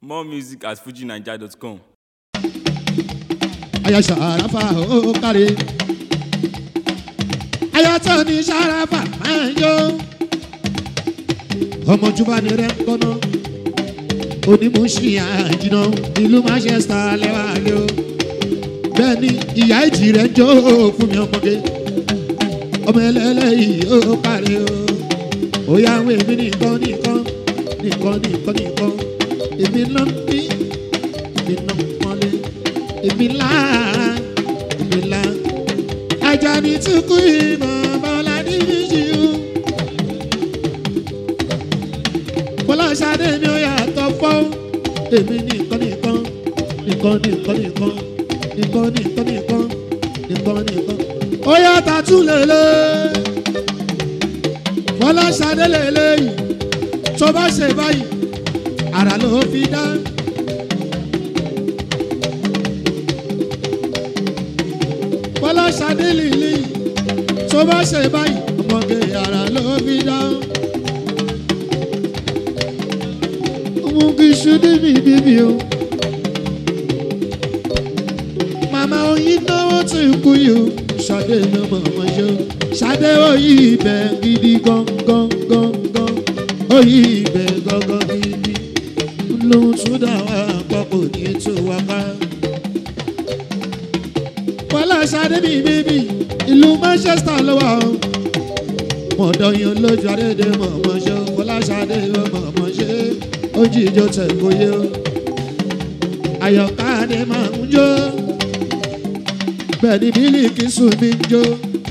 More music at fujinaija.com. aya ṣàràfà ó kárí. aya tó ní ṣàràfà máa ń yó. ọmọ jùbọ́ ni rẹ̀ ń kọ́nà. onímọ̀ọ́sí àjìnà ìlú manchester lẹ́wà lé o. bẹ́ẹ̀ ni ìyá ìjì rẹ̀ ń jó fún mi ọmọge. ọmọ ẹlẹ́lẹ́yìí ó kárí o. ó yá àwọn èmi nìkan nìkan nìkan nìkan nìkan èmi náà ń bí èmi náà ń pọ́nlé èmi ńlá èmi ńlá Àjàní tí kú ìmọ̀ bọ́lá ní méjì o. bọ́lá ṣadé mi ò yàtọ̀ fọ́ èmi nìkan nìkan nìkan nìkan nìkan nìkan nìkan nìkan nìkan nìkan ó yàtọ̀ tún lélẹ̀ bọ́lá ṣadé lélẹ̀ yìí tó bá ṣe báyìí àrà ló fi dá. bọ́lá ṣadé lìlì tó bá ṣe báyìí ọmọge yàrá ló fi dá. mú kí ṣúdí mi bíbí o. màmá oyin náwó tí ń kú yìí o. ṣadé ló mọ̀ wọ́n ṣe o. ṣadé oyí ibẹ̀ gidi gangan gangan. oyí ibẹ̀ gangan gidi. lóhun tún dà wá àpapọ̀ ní ètò wa ká wàhálà sáré mi bíbí ìlú manchester ló wà ó mọ̀dọ̀ yín lójú àdédé mọ̀mọ́ ṣe wàhálà sáré mọ̀mọ́ ṣe ó jíjọ tẹ̀ kóyé o àyọ̀ká ni máa ń jó bẹ́ẹ̀ ni bílíkì sùn mi ń jó.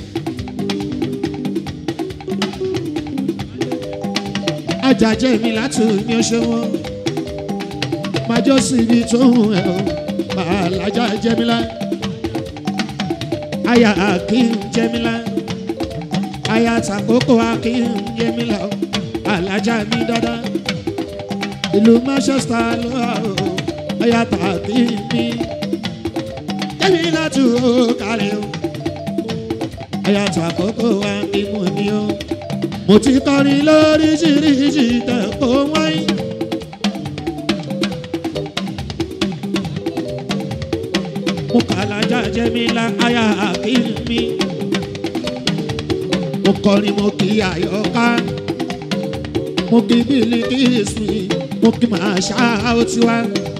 ajajẹ́ mi látù ní ọṣẹ́ wọn máa jọ́ síbi tó ń ẹ̀ ọ́ máa lájà jẹ́ mi láì aya akin jẹmila aya takoko akin jẹmila o alájà mi dada ìlú manchester ló wà o aya tàbí mi jẹmila tù ó kálẹ̀ o aya takoko akin mú mi o mo ti kọrin lóríṣiríṣi tẹ̀kọ́ wáyé. mo kàlájà jẹ́mílá aya àkínmí mo kọrin mo kí àyọká mo kí bílí kí ìsìn mo kí màá ṣá ó ti wá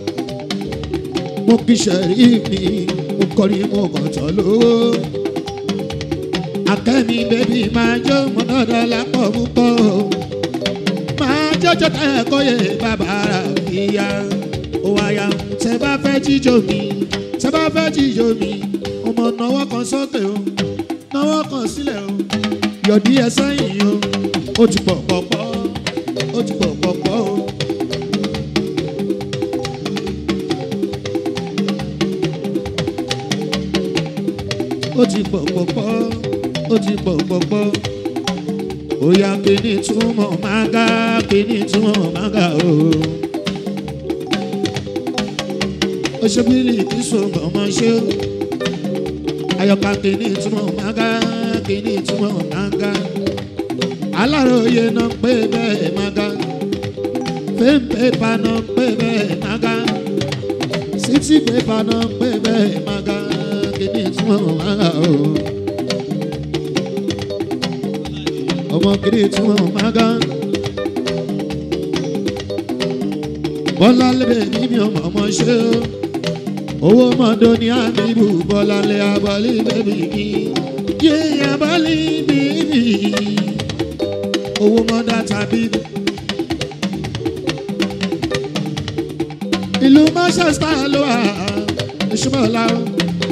mo kí sẹ̀rí mi mo kọrin mo kọ̀tọ̀ lówó akẹ́mi bébí máa jó mo dọ́dọ̀ lápọ̀ púpọ̀ máa jọjọ tẹ́ ẹ̀kọ́ yẹ bàbá rà fìyà ó wáyà tẹ́ bá fẹ́ jíjó mi tẹ́ bá fẹ́ jíjó mi ọmọ náwó kan sókè o náwó kan sílẹ̀ o yọ̀dí ẹ sẹ́yìn o ó ti pọ̀ pọ̀pọ̀ ó ti pọ̀ pọ̀pọ̀ o. ó ti pọ̀ pọ̀pọ̀ ó ti pọ̀ pọ̀pọ̀ ó yá kíní túmọ̀ máa ga kíní túmọ̀ máa ga o. ó ṣe bílí kí sọ̀rọ̀ ọmọ ṣe o. ayọ̀ká kíní túmọ̀ máa ga kíní túmọ̀ máa ga. aláròye náà pé bẹ́ẹ̀ máa ga. fẹ́ǹpẹ́pà náà pé bẹ́ẹ̀ máa ga. sítí pépà náà pé bẹ́ẹ̀ máa ga kíní túmọ̀ máa ga o. ọmọ kiri túmọ̀ máa ga. bọ́lá lébè mímí ọmọ ọmọ ṣe o owó mọ́tò ní àbíbù bọ́lálẹ́ abọ́lé bẹ́bí mi yé abọ́lé bẹ́bí owó mọ́tò tàbí. ìlú manchester ló wà ìṣúmọ̀lá o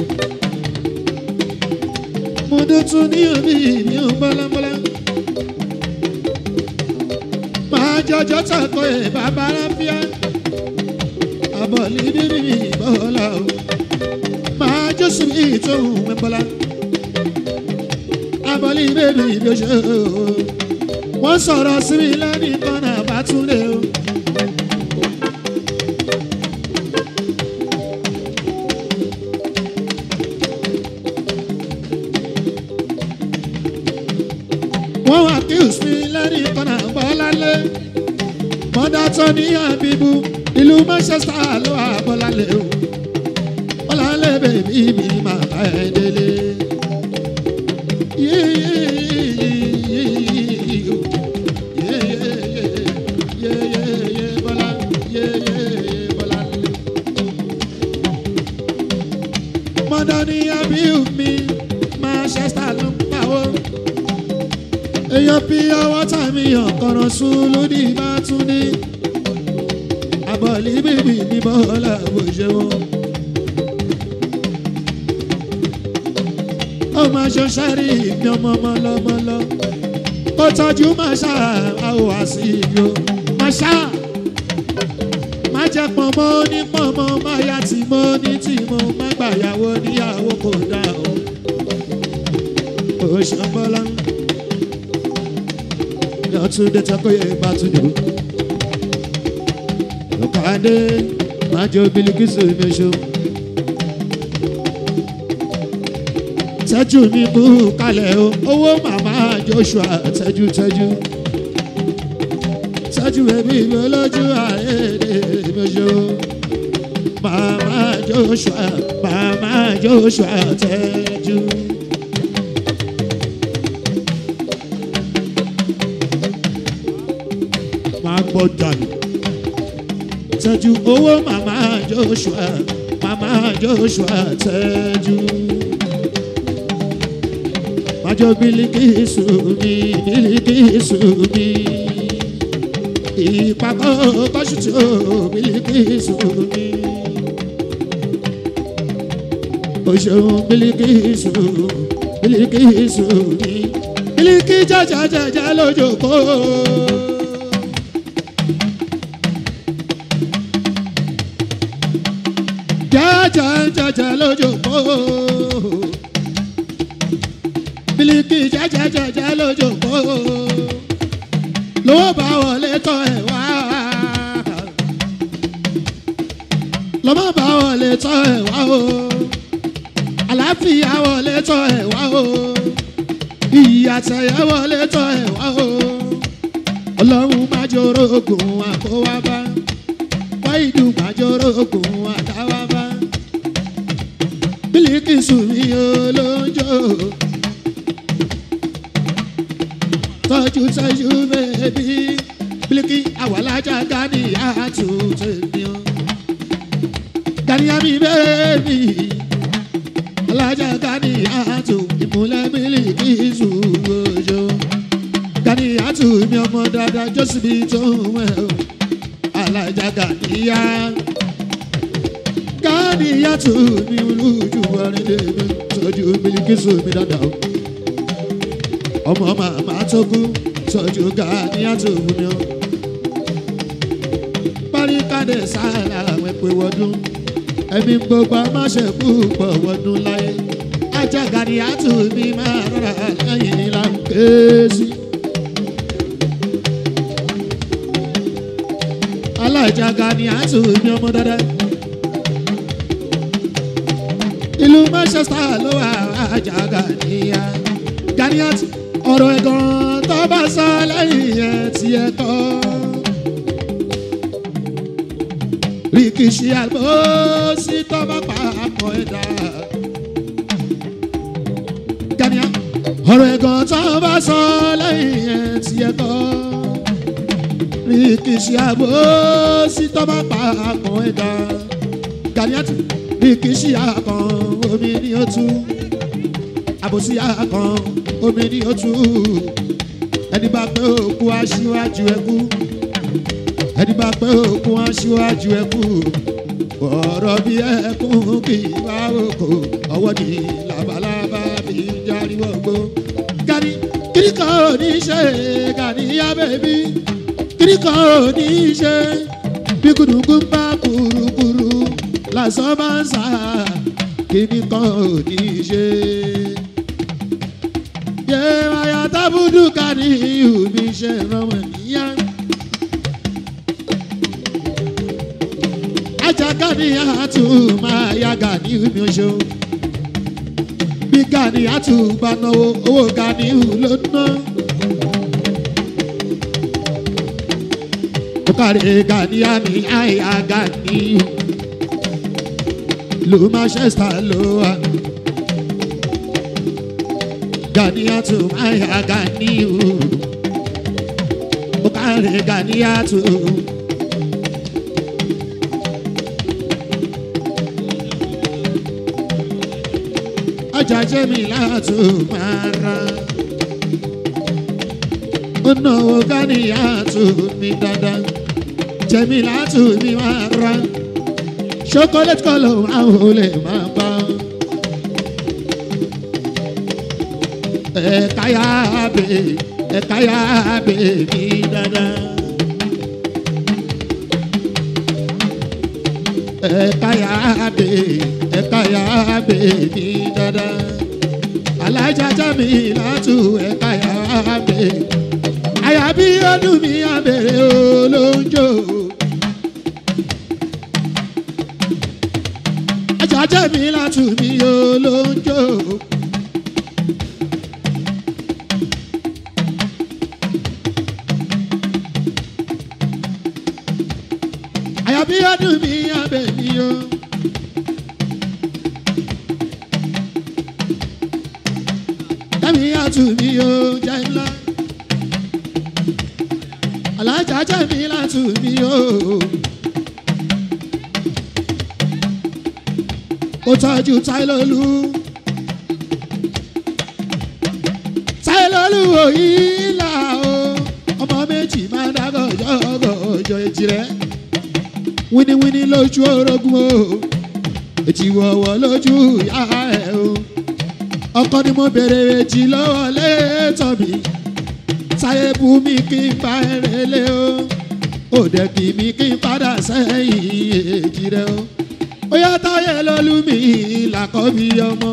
mo dútún ní òbí mi ò bọ́lábọ́lá máa jọjọ́ tako ẹ̀ bàbá ráfíà abọ́lé bẹ́bí mi bọ́lá o máa jọ́sùn ní ìtòhùn mẹ́bọ́lá abọ́lé bẹ́bí bí ó ṣe o wọ́n sọ̀rọ̀ sí mi lẹ́nìí kan náà bá tún lé o. wọ́n wá kí usmi lẹ́rìí kan náà gbọ́ lálẹ́ mọ́dá tó ní àbíbú ìlú manchester ló wà bọ́lálẹ̀ o bọ́lálẹ̀ bèbí mi máa bá ẹ délé. mọ́dọ́ní abiyu mi manchester ló ń pawó èèyàn bí ọwọ́ tàmí ọ̀kọ̀rọ̀ sùn lódì bá tún ní àbọ̀lí bèbí ní bọ́ọ̀lá bó ṣe wọ́n. ọmọ aṣọ sáré ìmí ọmọ mọlọmọlọ ó tọ́jú màṣá àwọ̀ àṣìyò màṣá má jẹ́ pọ̀nmọ́ ní pọ̀nmọ́ má yá tì mọ́ ní tì mọ́ má gbàyàwó níyàwó kò dá o. ó ṣe bọ́lá yọtúndé tọkọyẹ bàtúndé lọ́kàdé májọ bilikisu ìmẹ̀ṣọ́. tẹ́jú mi kú kalẹ̀ o owó màmá joshua tẹ́jú tẹ́jú tẹ́jú ẹbí mi olójú àyèdè ìmẹ̀ṣọ́. màmá joshua màmá joshua tẹ́jú. máa gbọ́ dànù tẹ́jú owó màmá joshua màmá joshua tẹ́jú. májọ bílíkìsù mi bílíkìsù mi ìpàkọ́ kọ́sùtù bílíkìsù mi. o ṣeun bílíkìsù bílíkìsù mi bílíkì jẹjẹjẹjẹ lójókòó. jẹjẹjẹjẹ lójókòó bílíkì jẹjẹjẹjẹ lójókòó lówó bá wọlé tọ ẹ wá lọ́mọ bá wọlé tọ ẹ wá o àlàáfíà wọlé tọ ẹ wá o ìyàtẹ̀yẹ wọlé tọ ẹ wá o ọlọ́run má jòrò ogun àkówá bá wáìdù má jòrò ogun àtàwá bá bílíkìsù mi olóńjó tọ́jú tọ́jú bẹ́ẹ̀bí bílíkì àwàlájà gánìyà tuntun mi o gánìyà mi bẹ́ẹ̀bí alájà gánìyà tó ìmúlẹ̀ bílíkìsù ojo gánìyà tó mi ọmọ dáadáa jọ́sibí tó ń wẹ̀ o alájà gánìyà gánìyà tó mi olójú wọrin lèmi tọ́jú bílíkìsù mi dáadáa o ọmọ màmá tó kú tọ́jú gánìyà tó fún mi o paríkàdé sáàlà àwọn pé wọdún ẹ̀mí gbogbo amáṣe púpọ̀ wọdún láyé ajá gánìyà tó mi máa rọra lẹ́yìn láǹké sí. alájà gánìyà tó mi ọmọ dáadáa. ìlú manchester ló wà ajá gánìyà gánìyà tó ọ̀rọ̀ ẹ̀gàn tó bá sọ lẹ́yìn ẹ̀ tí ẹ kọ́. rìkìṣì àlùbọ́sí tó bá pa àpọ̀ ẹ̀dá. gánìyà ọ̀rọ̀ ẹ̀gàn tó bá sọ lẹ́yìn ẹ̀ tí ẹ kọ́. rìkìṣì àlùbọ́sí tó bá pa àpọ̀ ẹ̀dá. gánìyà tó rìkìṣì àkàn omi ni ó tú àbòsí àkàn omi ni ó tú ẹni bá pé òkú aṣíwájú ẹkú ẹni bá pé òkú aṣíwájú ẹkú ọ̀rọ̀ bí ẹkún kì í bá òkò ọwọ́ ni labalábá fi ń járí wọ́gbó. gani kíríkà ò ní ṣe gani yá bẹ́bí kíríkà ò ní ṣe bí kùdùkú ń bá kúrúkúrú lásán bá ń sá kíríkà ò ní ṣe yẹ wáyà tábùdù ká ní ìhùmí ṣe rọmọ níyà. ajaka ni àtú máa ya gani ìhùmí oṣù. bí gani àtú bá náwó owó gani ìhù ló ná. Okare Gania mi àyà Ganiyu. Lu Manchester ló wà. Ganiatu àyà Ganiyu. Okare Ganiatu. Ọjà Jẹ́mi látò máa ra. Ó náwó Ganiatu mi dáadáa jẹ̀mí látù mi máa ra chocolate colour máa ò lè máa bá. ẹ̀ka yá bè ẹ̀ka yá bè mí dáadáa. ẹ̀ka yá bè ẹ̀ka yá bè mí dáadáa. alájà jẹ̀mí látù ẹ̀ka yá bè àyàbí ọdún mi àbẹ̀rẹ̀ olóńjó. ajajẹ́ mi látù mí olóńjó. àyàbí ọdún mi àbẹ̀rẹ̀ o. Tẹ́mi àtù mi o jẹ́ ńlá alájà jẹ́mi látù mí o. ó tọ́jú táìlólú. táìlólú òyìnlá o. ọmọ méjì máa ń dágọ̀ ọjọ́ ọjọ́ èjì rẹ̀. wíníwíní lójú orogún o. ètí wọ̀wọ̀ lójú ìyá ẹ̀ o. ọkọ ni mo bèrè èjì lọ́wọ́ lẹ́tọ̀ mi sáyé bú mi kí n bá ẹrẹ lé o òde kì mí kí n padà sẹ́yìn èjì rẹ o ó yá táyé lọ́lú mi làkọ́ mi ọmọ.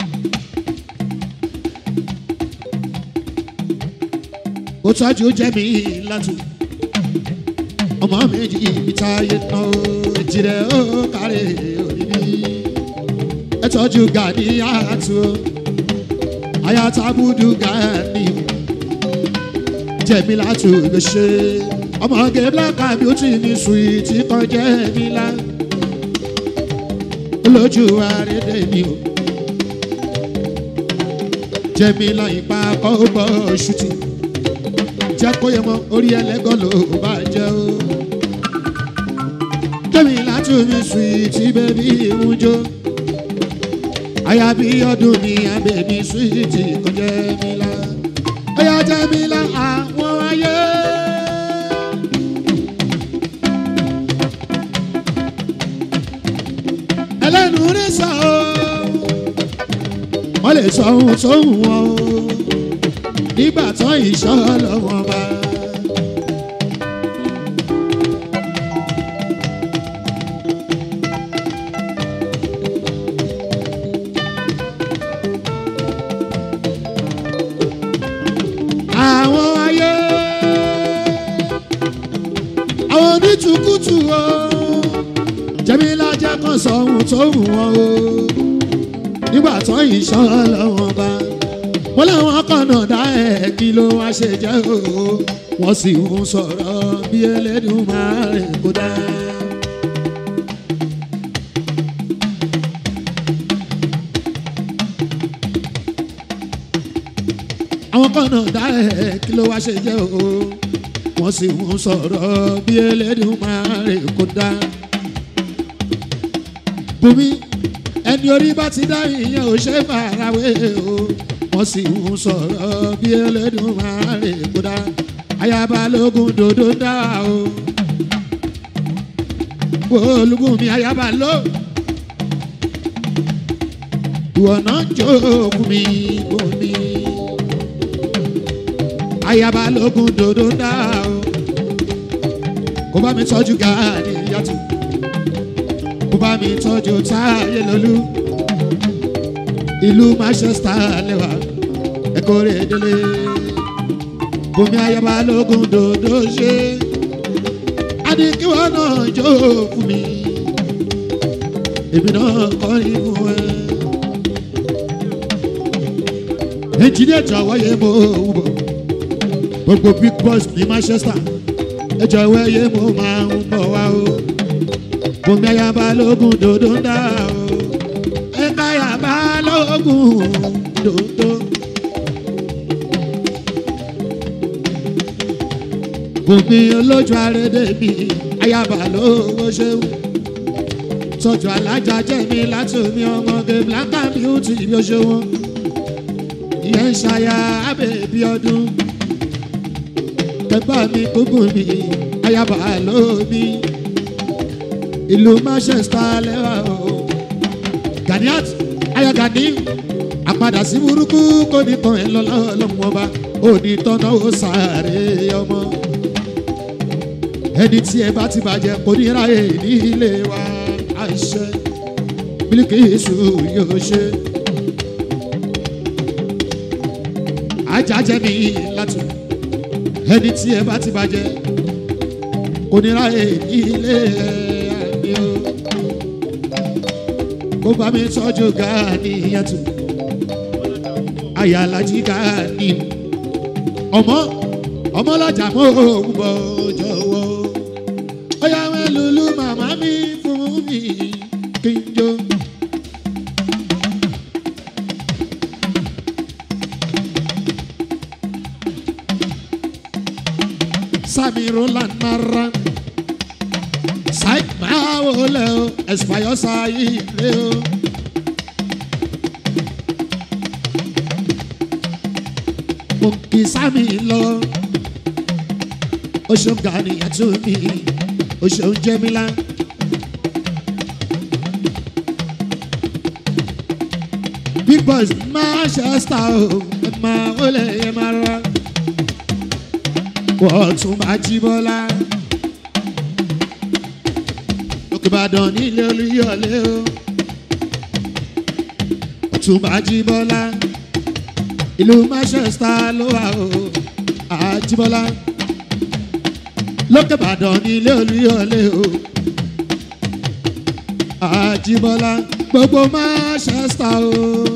ó tọ́jú jẹ́ mi látù ọmọ méjì mi táyé tán o èjì rẹ ó kárẹ̀ òní mi ẹ tọ́jú gàdí àtú o ayatabudu gàdí jẹ̀mí látò lè ṣe ọmọge black and beauty ní suwiti kan jẹ̀mí lá lójú àrédè mi o jẹ̀mí lá ipa kọ́ bọ́ ṣùtì jẹ́ kó yẹ mọ́ orí ẹlẹ́gàn ló bá jẹ́ o jẹ̀mí látò ní suwiti bẹ́bí ìwújọ́ àyàbí ọdún ní abẹ́bí suwiti kan jẹ̀mí lá ọyá jẹ́mi lá àwọn ayé. ẹlẹ́nu rí sọ ọ́ wọ́n lè sọ ohun tó wù wọ́n o nígbà tán ìṣọ́ lọ́wọ́ bá. àwọn ayé àwọn onítùkùtù o jẹ́mílá jẹ́ kan sọ ohun tó wù wọ́n o nígbà tó ìṣọ́ lọ́wọ́n bá wọ́n láwọn kọ̀nà dá ẹ̀ kí ló wá ṣe jẹ́ o wọ́n sì ń sọ̀rọ̀ bí ẹlẹ́dùn máa rìn kó dá. àwọn kọ̀nà dá ẹ̀ kí ló wá ṣe jẹ́ o wọ́n sì ń sọ̀rọ̀ bí ẹlẹ́dùn máa rìn kó dá. bùnmi ẹni orí bá ti dá ìyẹn ò ṣe farawé o wọ́n sì ń sọ̀rọ̀ bí ẹlẹ́dùn máa rè kódà ayaba lógun dòdò dá o olùkún mi ayaba ló ìwọ náà jókòó mi bò mí ayaba lógun dòdò dá o kó bá mi tọ́jú gàdí yàtọ̀ kó bá mi tọ́jú táyé lólú ìlú manchester lẹ́wà ẹ̀kọ́ rẹ̀ délé bomi ayaba lógun dòdò ṣe adikiwa náà jó fún mi èmi náà kọrin fún ẹ. ẹnjìníà jọ̀wọ́ yẹ mo wù bọ̀ gbogbo big boss ní manchester ẹjọ́ wẹ́yẹ mo máa ń bọ̀ wá o bùnmi ayaba lógun dòdò ń dá o ẹ̀ka ayaba lógun dòdò. bùnmi olójú arédè mi ayaba lówó ṣeun tọ́jú alájà jẹ́mi láti omi ọmọge blanca beauty bí ó ṣe wọ́n ìyẹn ń ṣayá abẹ́bí ọdún kẹgbà mi gbogbo mi ayaba lómi ìlú manchester lẹ́wà o ganiat ayagani àpadà sí burúkú kò ní tán ẹ lọ́lọ́ ọlọ́mọ ọba òní tọ́nà ó sáré ọmọ ẹni tí ẹ bá ti bàjẹ́ kò ní ráyè ní ilé wa àìṣe bílíkìsù yóò ṣe. ajájẹ́ mi látò ẹni tí ẹ bá ti bàjẹ́ kò ní ráyè ní ilé mi o. kó bá mi tọ́jú Gani yàtò ayálájí Gani ọmọ ọmọlọ́jà mọ́ òun bọ̀ jọ̀wọ́ ó yá wẹ́ lulú màmá mi fún mi kí n jó. Sami Roland Mara Sai máa wọlé o Ẹ̀sìpáyọ̀ sáyé ilé o. Mo kì í Sami lọ. O ṣeun Gani àtún mi, o ṣeun Jẹ́mílá. Big boys Manchester o, ẹ máa wọlé ẹ máa rọra wọ́n tún máa jí bọ́lá. Òkèbàdàn nílé olúyọ̀lé o. Tún máa jí bọ́lá. Ìlú Manchester ló wà o. Àjíbọ́lá. Lókèbàdàn nílé olúyọ̀lé o. Àjíbọ́lá. Gbogbo Manchester o.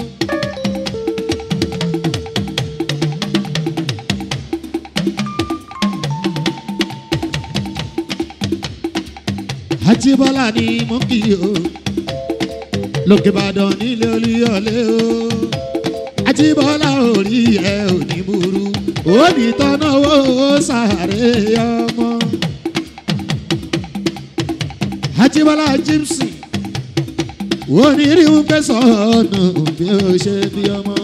Àjíbọ́lá ni mo kì í o lókè Ìbàdàn nílé Olúyọ̀lé o Àjíbọ́lá orí ẹ ò ní burú ó ní tọ́nà owó sàárè ọmọ Àjíbọ́lá jímsì ó ní rí un pé sọ̀nù bí ó ṣe bí ọmọ.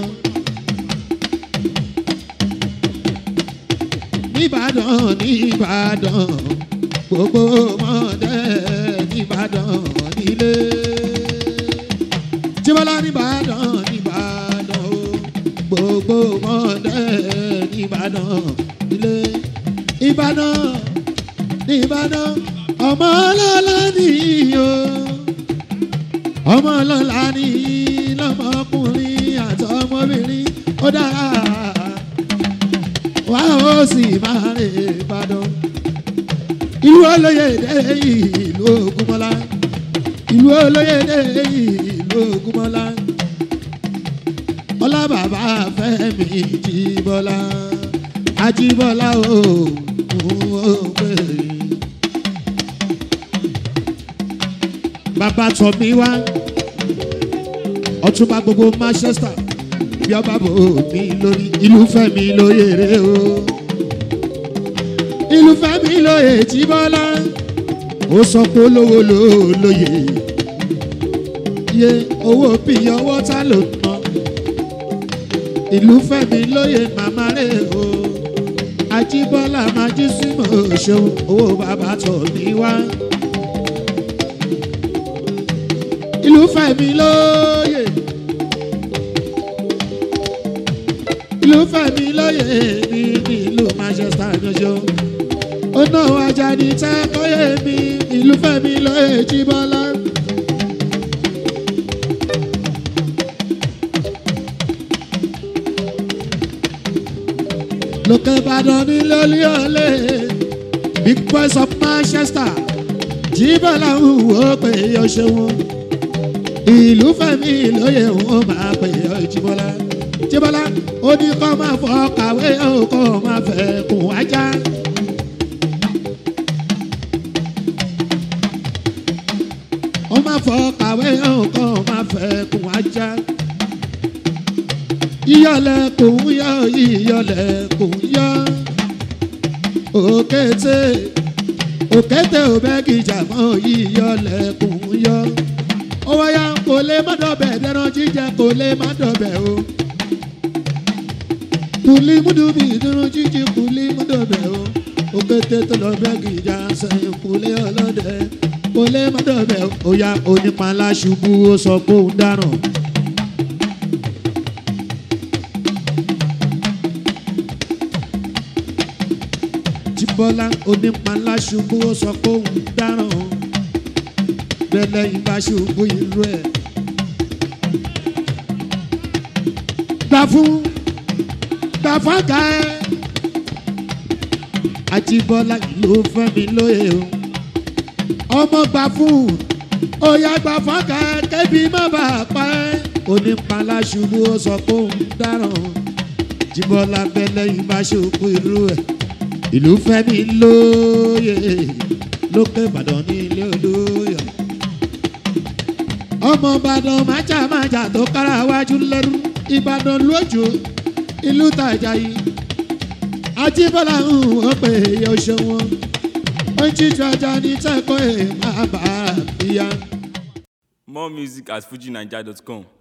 Níbàdàn níbàdàn gbogbo mọ̀dẹ́ nìbàdàn nílé. Jíbọ́lá nìbàdàn nìbàdàn o gbogbo mọ̀dẹ́ nìbàdàn nílé. Ìbàdàn nìbàdàn ọmọ ọlọ́lá nìyí o ọmọ ọlọ́lá nìyí lọ́mọkùnrin àtọmọbìnrin ó dára wá ó sì máa rè Ìbàdàn ìlú olóyèdè ìlú Ògúnmọ́lá ìlú olóyèdè ìlú Ògúnmọ́lá ọlá bàbá Fẹ́mi Jíbọ́lá Ajíbọ́lá o ó pè é. bàbá tọ̀ mí wá ọtúnba gbogbo Manchester bí ọba bò mí lórí ìlú Fẹ́mi lóyèrè o ìlú Fẹ́mi lóye Jíbọ́lá ó sọ pé olówó ló lóye yé owó bí ọwọ́ ta ló ná ìlú Fẹ́mi lóye màmá rẹ̀ o Ajíbọ́lá máa jí símọ̀ ṣeun owó bàbá tọ̀ mí wá. ìlú Fẹ́mi lóye ìlú Fẹ́mi lóye ní ìlú Manchester yọjọ ọ̀nà Àjàní tẹ́ kọ́yé mi ìlú Fẹ́mi lóye Jíbọ́lá. lókè Ìbàdàn ní lólíọ̀lẹ́ big boys of Manchester Jíbọ́lá ń wò ó pé yọ ṣe wọn ìlú Fẹ́mi lóye wọn máa pè ọ Jíbọ́lá Jíbọ́lá ó ní kọ́ máa fọ kàwé ó kọ́ máa fẹ́ kùn wájà ó má fọ kàwé ọkàn má fẹ́ kún ajá ìyọlẹ̀ kò ń yọ ìyọlẹ̀ kò ń yọ òkété òkété òbẹ́gìjà mọ́ ìyọlẹ̀ kò ń yọ ó wáyà kò lè má dọ̀bẹ̀ dẹ́ran jíjẹ kò lè má dọ̀bẹ̀ o kùlí múdùbí dẹ́ran jíjẹ kùlí múdọ̀bẹ̀ o òkété tó lọ bẹ́gìjà sẹ́yìn kùlé ọlọ́dẹ kò lè má dọ̀bẹ̀ o ó yá onípanlá ṣubú ó sọ pé òun dáràn. jíbọ́lá onípanlá ṣubú ó sọ pé òun dáràn bẹ́lẹ̀ ìbá ṣubú ìlú ẹ̀. gbà fún gbà fọ́gà ẹ̀ àjíbọ́lá ìlú fẹ́mi lóye o ọmọ gbà fún òyà gbà fọ́gà ẹ̀ kébì má bàa pa ẹ́ onípanlá ṣubú ó sọ pé òun dáràn jíbọ́lá bẹ́lẹ̀ ìbá ṣubú ìlú ẹ̀ ìlú fẹ́mi lóye lókè ìbàdàn ní ilé olóyè ọmọ ìbàdàn májàmájà tó kára wájú lẹ́rú ìbàdàn lójú ìlú tàjà yìí àjíbọ́lá ń wọ́n pé yóò ṣe wọn ó ń jíjọ ajá ní tẹ́kọ̀ọ́ ẹ̀ máa bá a bíyá. More music at fujinaija.com.